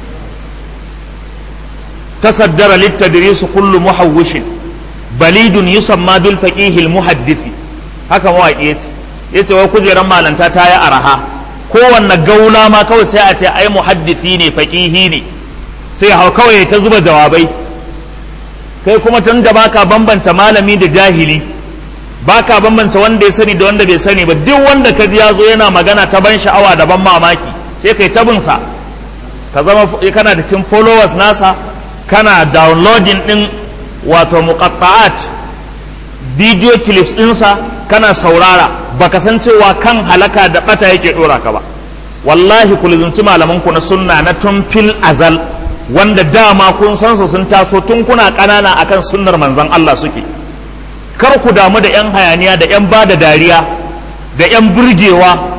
tasaddara littadrisu kullu muhawwishin balidun yusamma bil faqihil muhaddisi haka mawaƙi yace yace wai kujeran malanta ta yi araha kowanne gaula ma kawai sai a ce ai muhaddisi ne faqihi ne sai hau kawai ta zuba jawabai kai kuma tun da baka bambanta malami da jahili baka bambanta wanda ya sani da wanda bai sani ba duk wanda ka ji ya zo yana magana ta ban sha'awa da ban mamaki sai kai tabinsa ka zama kana da cikin followers nasa kana downloading din wato muqatta'at video clips ɗinsa kana saurara baka san cewa kan halaka da bata yake dora ka ba wallahi ku lizunci malaman ku na sunna na tun fil azal wanda dama kun san su sun taso tun kuna ƙanana akan sunnar manzon Allah suke kar ku damu da 'yan hayaniya da 'yan ba da dariya da 'yan burgewa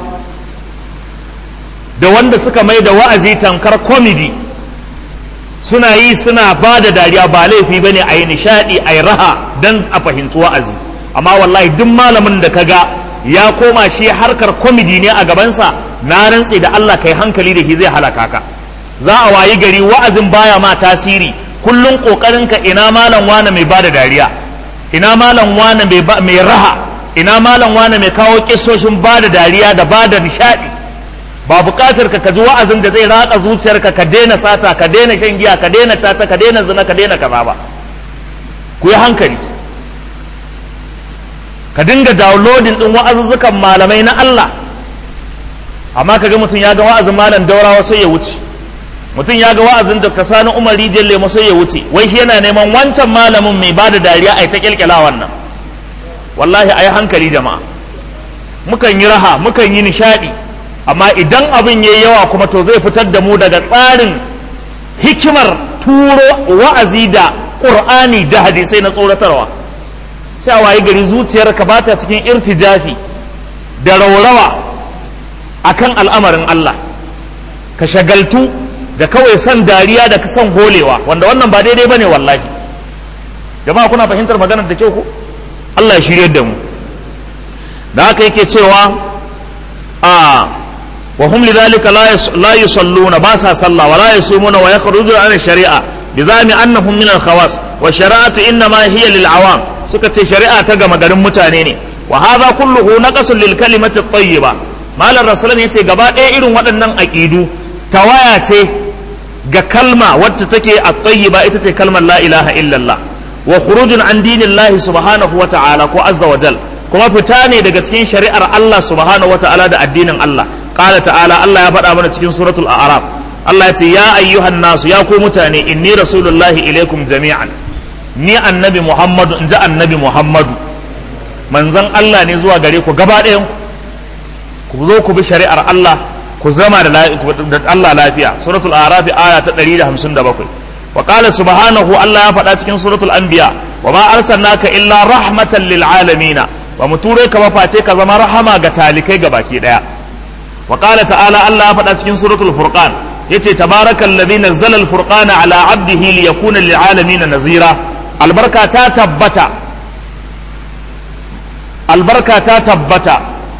da wanda suka mai da wa'azi tankar komedi suna yi suna ba da dariya ba laifi ba ne a yi nishaɗi a yi raha don a fahimci wa'azi amma wallahi duk malamin da ka ga ya koma shi harkar komedi ne a gabansa na rantse da Allah kai hankali da shi zai halaka ka za a wayi gari wa'azin baya ma tasiri kullum ƙoƙarinka ina malam wane mai ba da dariya ina malam wane mai raha ina malam wane mai kawo kisoshin ba da dariya da ba da nishaɗi ba buƙatar ka ji wa'azin da zai ratsa zuciyarka ka daina sata ka daina shan giya ka daina tata ka daina zina ka daina kaza ba ku yi hankali ka dinga downloading din wa'azuzzukan malamai na Allah amma kaga mutum ya ga wa'azin malam daurawa sai ya wuce mutum ya ga wa'azin Dr. Sani Umar Rijiyar Lemo sai ya wuce wai shi yana neman wancan malamin mai ba da dariya a ta kyalkyala wannan wallahi a yi hankali jama'a mukan yi raha mukan yi nishaɗi amma idan abin ya yi yawa kuma to zai fitar da mu daga tsarin hikimar turo wa'azi da ƙur'ani da hadisai na tsoratarwa sai a wayi gari zuciyarka ba ta cikin irtijafi da raurawa akan al'amarin Allah ka shagaltu da kawai son dariya da son holewa wanda wannan ba daidai bane wallahi jama'a kuna fahimtar maganar da kyau ko Allah ya shirye da mu da haka yake cewa a wa hum lidhalika la yusalluna ba sa sallah wa la yasumuna wa yakhrujuna an shari'a bizami annahum min al-khawas wa shari'atu innama hiya lil awam suka ce shari'a ta gama garin mutane ne wa hadha kulluhu naqasun lil kalimati at-tayyiba malam rasulun yace gaba ɗaya irin waɗannan aqidu tawaya ce ga kalma wacce take at-tayyiba ita ce kalmar la ilaha illallah wa khurujun an dinillahi subhanahu wa ta'ala ko azza wa jal kuma fita ne daga cikin shari'ar Allah subhanahu wa ta'ala da addinin Allah qala ta'ala Allah ya faɗa mana cikin suratul a'raf Allah ya ce ya ayyuhan nasu ya ku mutane inni rasulullahi ilaikum jami'an ni annabi Muhammadu in ji annabi Muhammadu manzon Allah ne zuwa gare ku gaba ɗayan ku zo ku bi shari'ar Allah ku zama da Allah lafiya suratul a'raf aya ta 157 wa qala subhanahu Allah ya faɗa cikin suratul anbiya wa ma arsalnaka illa rahmatan lil alamin wa mu ture ka ba face ka zama rahama ga talikai ga baki daya wa qala ta'ala Allah ya faɗa cikin suratul furqan yace tabarakal ladhi nazzala al furqana ala abdihi liyakuna lil alamin nazira albarka ta tabbata albarka ta tabbata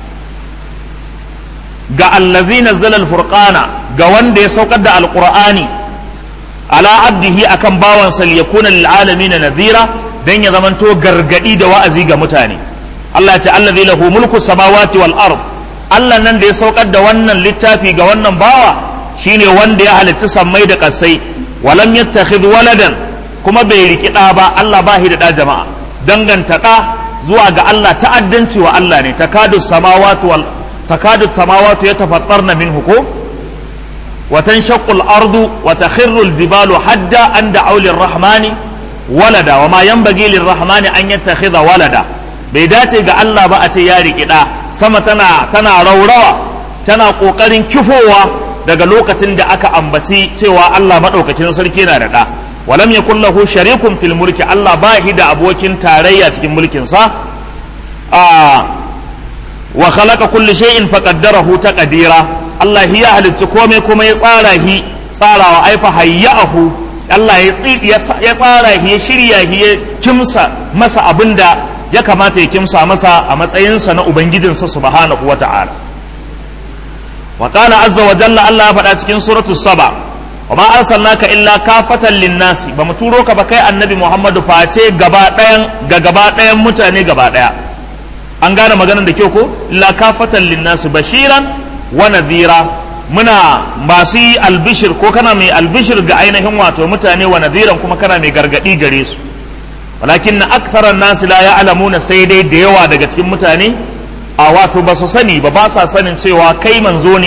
ga allazi nazzala al-furqana ga wanda ya saukar da alqur'ani ala abdihi akan bawansa liyakuna lil alamin nadhira dan ya zamanto gargadi da wa'azi ga mutane Allah ya ce allazi lahu mulku samawati wal ard Allah nan da ya saukar da wannan littafi ga wannan bawa shine wanda ya halicci sammai da kasai walam yattakhidh waladan kuma bai riki da ba Allah ba shi da da jama'a danganta da zuwa ga Allah ta'addanci wa Allah ne takadu samawati wal takadu samawati yatafattarna minhu ko wa tanshaqqu al-ardu wa takhirru al-jibalu hadda an da'u lir-rahmani walada wa ma yanbaghi lir-rahmani an yattakhidha walada bai dace ga Allah ba a ce ya riki da sama tana tana raurawa tana kokarin kifowa daga lokacin da aka ambaci cewa Allah madaukakin sarki na da da walam yakul lahu sharikun fil mulki Allah ba shi da abokin tarayya cikin mulkin sa a wa khalaqa kulli shay'in faqaddarahu taqdira Allah hi ya halicci komai kuma ya tsara hi tsarawa ai fa hayyahu Allah ya ya tsara hi ya shirya hi ya kimsa masa abinda ya kamata ya kimsa masa a matsayinsa na ubangijinsa subhanahu wata'ala wa qala azza wa jalla Allah ya faɗa cikin suratu saba wa ma arsalnaka illa kafatan linnasi ba mu turo ka ba kai annabi Muhammadu face gaba ɗayan ga gaba ɗayan mutane gaba ɗaya an gane maganar da kyau ko illa kafatan linnasi bashiran wa nadhira muna masu yi albishir ko kana mai albishir ga ainihin wato mutane wa nadhiran kuma kana mai gargadi gare su walakin na aktharan nasi la ya'lamuna sai dai da yawa daga cikin mutane a wato ba su sani ba ba sa sanin cewa kai manzo ne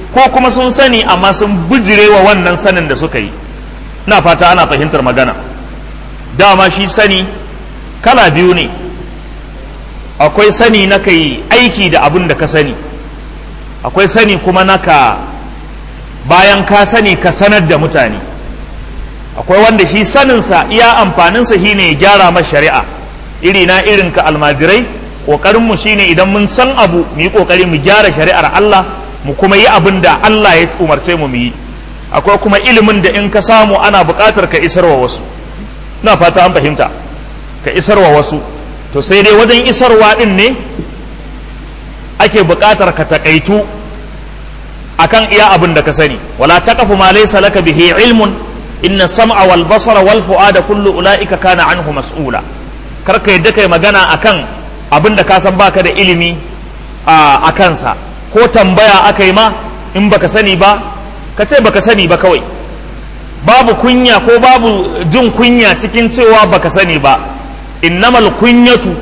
ko kuma sun sani amma sun bijirewa wannan sanin da suka yi ina fata ana fahimtar magana dama shi sani kala biyu ne akwai sani na kai aiki da abin da ka sani akwai sani kuma na ka bayan ka sani ka sanar da mutane akwai wanda shi saninsa iya amfaninsa shi ne ya gyara ma shari'a iri na irin ka almajirai ƙoƙarinmu shi ne idan mun san abu mu yi ƙoƙari mu gyara shari'ar Allah mu kuma yi abin da Allah ya umarce mu mu yi akwai kuma ilimin da in ka samu ana buƙatar ka isarwa wasu na fata an fahimta ka isarwa wasu to sai dai wajen isarwa ɗin ne ake buƙatar ka taƙaitu akan iya abin da ka sani wala taqafu ma laysa laka bihi ilmun inna sam'a wal basara wal fu'ada kullu ulaika kana anhu mas'ula kar ka yadda kai magana akan abin da ka san baka da ilimi a kansa ko tambaya aka yi ma in baka sani ba ka ce baka sani ba kawai babu kunya ko babu jin kunya cikin cewa baka sani ba innamal kunyatu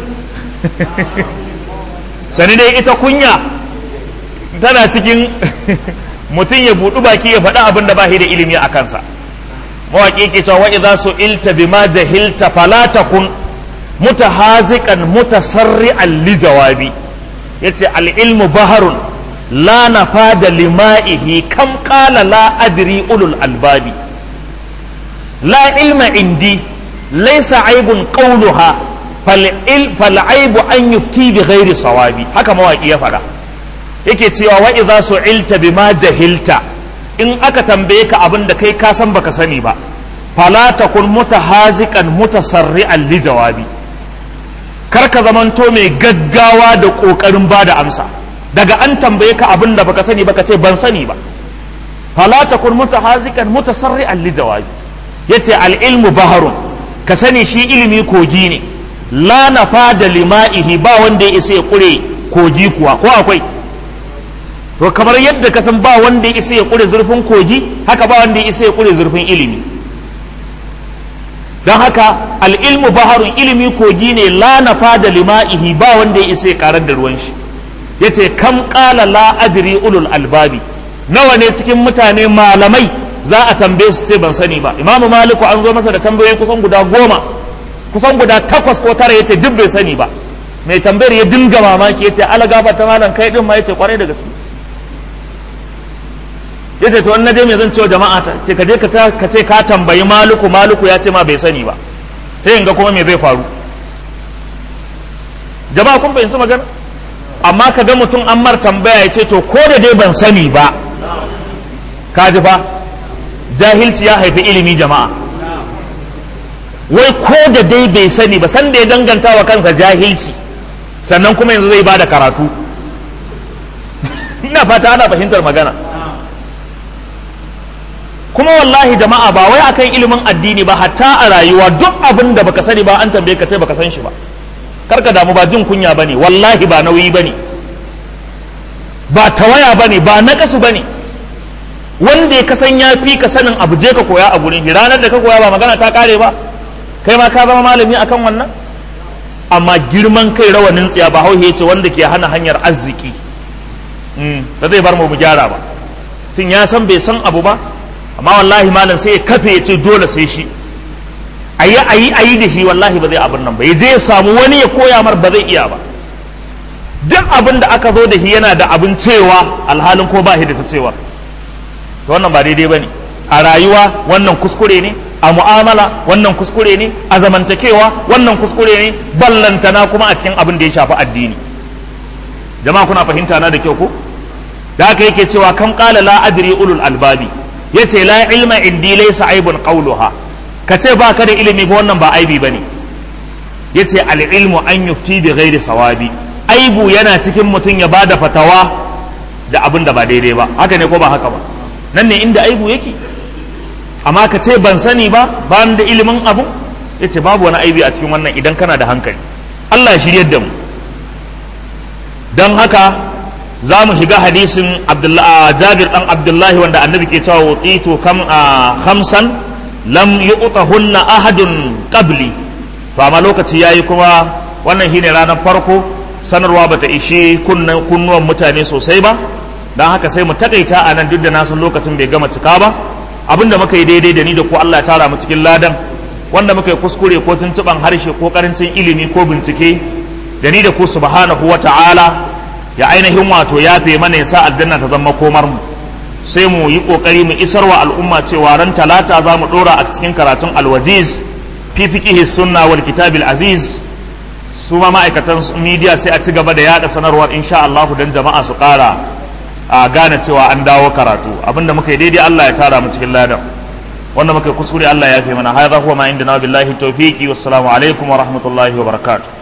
sani dai ita kunya tana cikin mutum ya buɗu baki ya faɗi abin da ba da ilimi a kansa mawaƙi ke cewa wa'i za su ilta bi ma jahilta falatakun mutahazikan mutasarri'an li jawabi yace al-ilmu baharun la nafada lima'ihi kam qala la adri ulul albabi la ilma indi laysa aibun qawluha fal aibu an yufti bi ghairi sawabi haka mawaƙi ya faɗa yake cewa wa idza su'ilta bima jahilta in aka tambaye ka abin da kai ka san baka sani ba fala takun mutahaziqan mutasarri'an li jawabi kar ka zamanto mai gaggawa da kokarin bada amsa daga an tambaye ka abin da baka sani baka ce ban sani ba fala takun mutahaziqan mutasarri'an li jawabi yace al ilmu baharun ka sani shi ilimi kogi ne la nafa da lima'ihi ba wanda ya isa ya kure kogi kuwa ko akwai to kamar yadda ka san ba wanda ya isa ya kure zurfin kogi haka ba wanda ya isa ya kure zurfin ilimi don haka al'ilmu baharun ilimi kogi ne la nafa da lima'ihi ba wanda ya isa ya karar da ruwan shi ya ce kam kala la adri ulul albabi nawa ne cikin mutane malamai za a tambaye su ce ban sani ba imamu maliku an zo masa da tambayoyi kusan guda goma kusan guda takwas ko tara ya ce duk bai sani ba mai tambayar ya dinga mamaki ya ce ala gafa ta malam kai din ma ya ce kwarai da gaske ya ce to in naje me zan ce wa jama'a ta ce ka je ka ce ka tambayi maluku maluku ya ce ma bai sani ba sai in ga kuma me zai faru jama'a kun fahimci magana amma ka ga mutum an mar tambaya ya ce to ko da dai ban sani ba ka ji fa jahilci ya haifi ilimi jama'a wai ko da dai bai sani ba san da ya danganta wa kansa jahilci sannan kuma yanzu zai bada karatu ina fata ana fahimtar magana kuma wallahi jama'a ba wai akan ilimin addini ba hatta a rayuwa duk abin da baka sani ba an tambaye ka sai baka san shi ba karka damu ba jin kunya bane wallahi ba nauyi bane ba tawaya bane ba nakasu bane wanda ya kasan ya fi ka sanin abu je ka koya a gurin ranar da ka koya ba magana ta kare ba kai ma ka zama malami akan wannan amma girman kai rawanin tsiya ba hauhe ce wanda ke hana hanyar arziki ba zai bar mu mu gyara ba tun ya san bai san abu ba amma wallahi malam sai ya kafe ya ce dole sai shi ayi ayi ayi da shi wallahi ba zai abin nan ba ya je ya samu wani ya koya mar ba zai iya ba duk abin da aka zo da shi yana da abin cewa alhalin ko ba shi da ta cewa to wannan ba daidai bane a rayuwa wannan kuskure ne a mu'amala wannan kuskure ne a zamantakewa wannan kuskure ne ballantana kuma a cikin abin da ya shafi addini jama'a kuna fahimta na da kyau ko da haka yake cewa kam qala la adri ulul albabi yace la ilma indi laysa aibun qawluha kace ba ka da ilimi ba wannan ba aibi bane yace al ilmu an yufti bi ghairi sawabi aibu yana cikin mutum ya bada fatawa da abin da ba daidai ba haka ne ko ba haka ba nan ne inda aibu yake amma ka ce ban sani ba ba da ilimin abu ya ce babu wani aibi a cikin wannan idan kana da hankali Allah ya shiryar da mu don haka za mu shiga hadisin jabir dan abdullahi wanda annabi ke cewa wuqitu kam khamsan lam yu'tahunna ahadun qabli to amma lokaci yayi kuma wannan shine ranar farko sanarwa bata ishe kunnuwan mutane sosai ba don haka sai mu takaita a nan duk da na san lokacin bai gama cika ba abinda muka yi daidai da ni da ku Allah ya tara mu cikin ladan wanda muka yi kuskure ko tuntuban harshe ko karancin ilimi ko bincike da ni da ku subhanahu wa ta'ala ya ainihin wato yafe mana ya sa aljanna ta zama komar mu sai mu yi kokari mu isarwa al'umma cewa ran talata za mu dora a cikin karatun alwajiz fi fiqihi sunna wal kitabil aziz su ma ma'aikatan media sai a ci gaba da yada sanarwar insha Allah dan jama'a su kara a gane cewa an dawo karatu abinda muka yi daidai Allah ya tara mu cikin ladan wanda muka yi kuskure Allah ya fi mana hadha huwa ma indana billahi tawfiqi wassalamu alaikum wa rahmatullahi wa barakatuh